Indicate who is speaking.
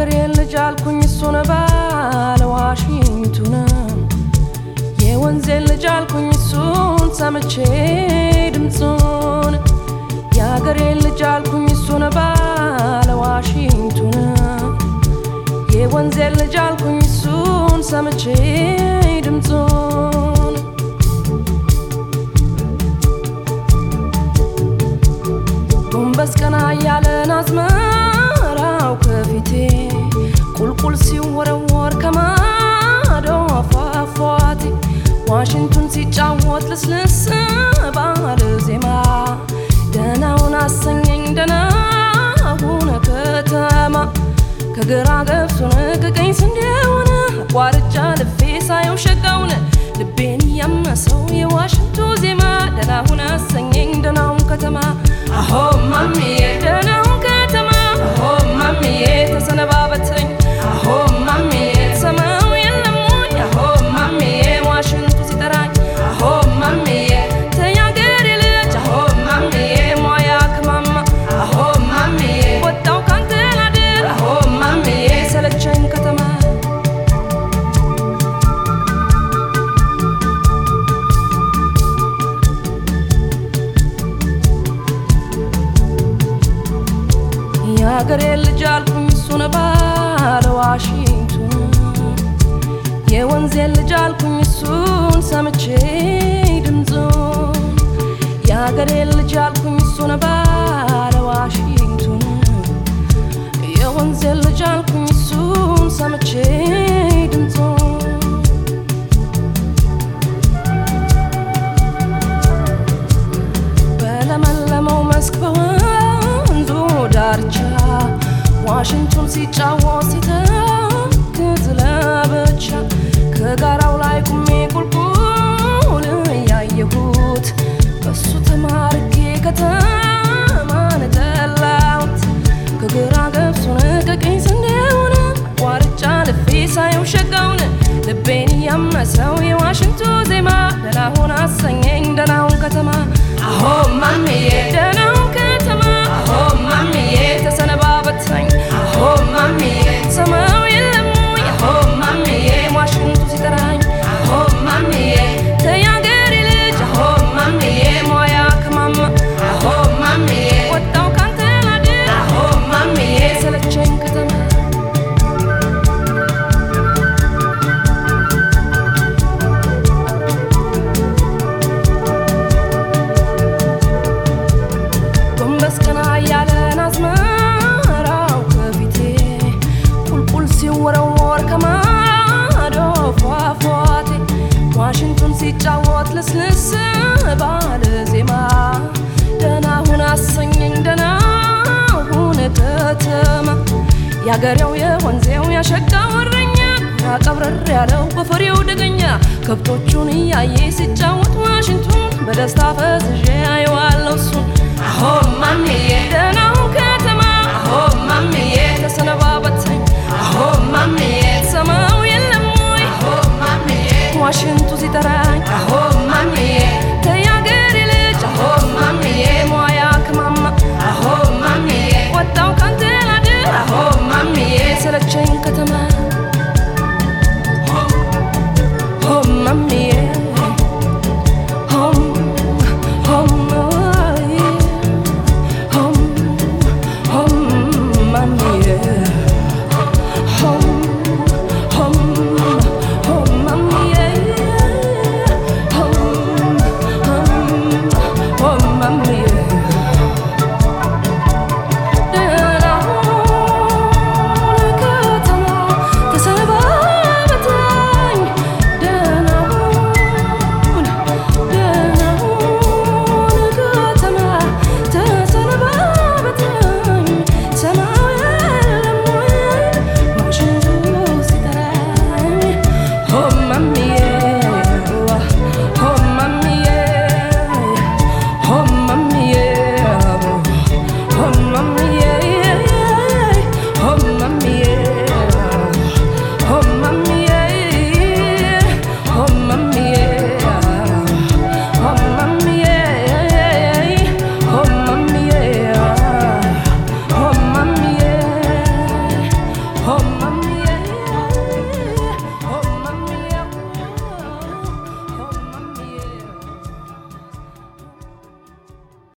Speaker 1: የአገሬን ልጅ አልኩኝ እሱን ባለ ዋሽንቱን የወንዜን ልጅ አልኩኝ እሱን ሰምቼ ድምፁን የአገሬን ልጅ አልኩኝ እሱን ባለ ዋሽንቱን የወንዜን ልጅ አልኩኝ እሱን ሰምቼ ድምፁን ጎንበስ ቀና እያለን አዝመራው ከፊቴ ቁልቁል ሲወረወር ከማዶ አፏፏቴ ዋሽንቱን ሲጫወት ልስልስ ባለ ዜማ ደናውን አሰኘኝ ደናውን ከተማ ከግራ ገብሱን ከቀኝ ስንዴውን አቋርጫ ልፌ ሳየው ሸጋውን ልቤን እያመሰው የዋሽንቱ ዜማ ደናውን አሰኘኝ ደናውን ከተማ አሆ ማሚዬ ደናውን ከተማ አሆ ማሚዬ ተሰነባበተኝ አሆ ማሚዬ ሰማው የለም ወይ አሆ ማሚዬ ዋሽንቱ ሲጠራኝ አሆ ማሚዬ ተያገሬ ልጅ አሆ ማሚዬ ሟያ ከማማ አሆ ማሚዬ ወጣው ካንተ ላድር አሆ ማሚዬ ሰለቸኝ ከተማ የአገሬ ልጅ አልኩኝ እሱን ባለ ዋሽንቱን የወንዜን ልጅ አልኩኝ እሱን ሰምቼ ድምፁን የአገሬ ልጅ አልኩኝ እሱን ባለ ዋሽንቱን የወንዜን ልጅ አልኩኝ እሱን ሰምቼ ድምፁን በለመለመው መስክ በወንዙ ዳርቻ ዋሽንቱን ሲጫወት ሲተክዝ ለብቻ ከጋራው ላይ ቁሜ ቁልቁል እያየሁት በሱ ተማርኬ ከተማን ጠላሁት ከግራ ገብሱን ከቀኝ ስንዴውን አቋርጫ ልፌ ሳየው ሸጋውን ልቤን እያመሰው የዋሽንቱ ዜማ ደናሁን አሰኘኝ ደናሁን ከተማ አሆ ማሚዬ ደናሁን ከተማ አሆ ማሚዬ ተሰነባበተኝ አሆ ማሚዬ ሰማው የለም ወይ አሆ ማሚዬ ዋሽንቱ ሲጠራኝ አሆ ማሚዬ ተያገሬ ልጅ አሆ ማሚዬ ሟያ ከማማ አሆ ማሚዬ ወጣው ካንተ ላድር አሆ ማሚዬ ሰለቸኝ ከተማ ጎንበስ ቀና እያለን አዝመራው ከፊቴ ቁልቁል ሲወረወር ከማዶ ፏፏቴ ዋሽንቱን ሲጫወት ልስልስ ባለ ዜማ ደናሁን አሰኘኝ ደናሁን ከተማ ያገሬው የወንዜው ያሸጋው እረኛ ያቀብረር ያለው በፍሬው ደገኛ ከብቶቹን እያየ ሲጫወት ዋሽንቱን በደስታ ፈዝዤ አየዋ